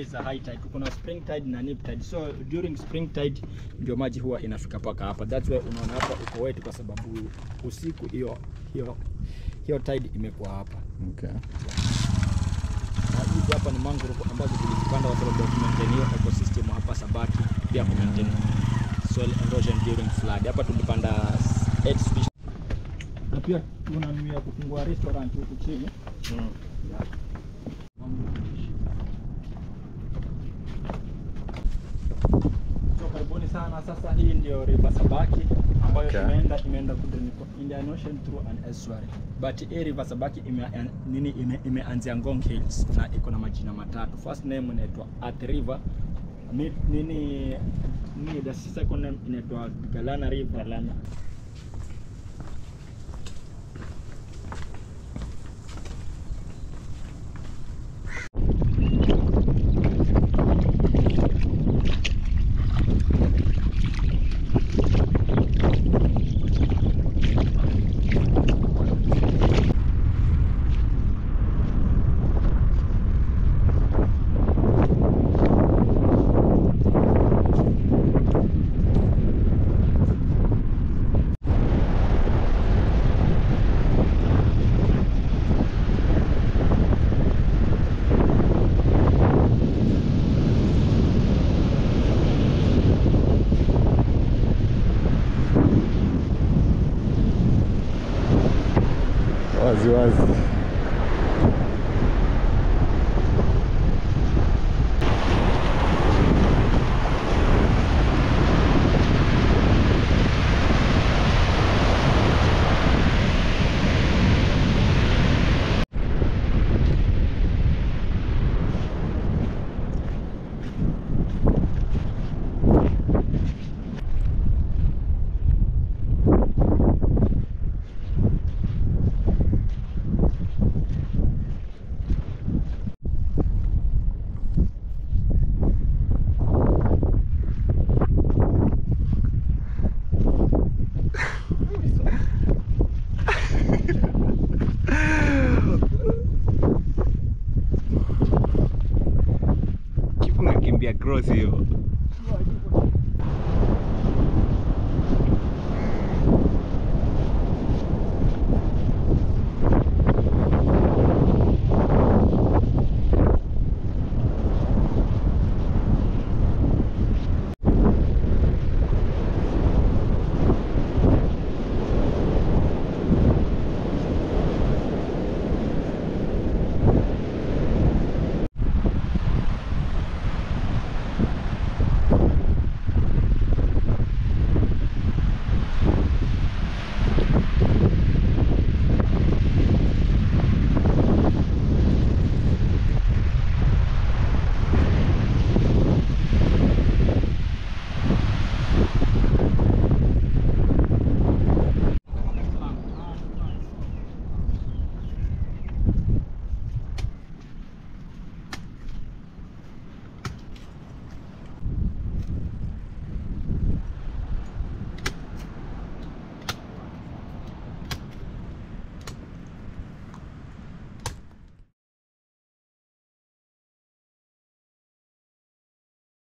is a high tide. Kuna spring tide na nip tide. So during spring tide ndio maji huwa inafika paka hapa. That's why unaona hapa uko wet kwa sababu usiku hiyo hiyo hiyo tide imekuwa hapa. Okay. Na hizi hapa ni mangrove ambazo tulizipanda kwa sababu ya kumaintain hiyo ecosystem hapa Sabaki, pia kumaintain soil erosion during flood. Hapa tulipanda 8 species. Na pia tunanuia kufungua restaurant huku chini. Yeah. So karibuni sana. Sasa hii ndio River Sabaki ambayo Okay. imeenda imeenda kule Indian Ocean through an estuary. But hii River Sabaki ime, nini ime, imeanzia Ngong Hills na iko na majina matatu. First name inaitwa Earth River. Mi- Nini nini the second name inaitwa Galana River. Galana. Wazi wazi. Kifunga kimbia cross hiyo.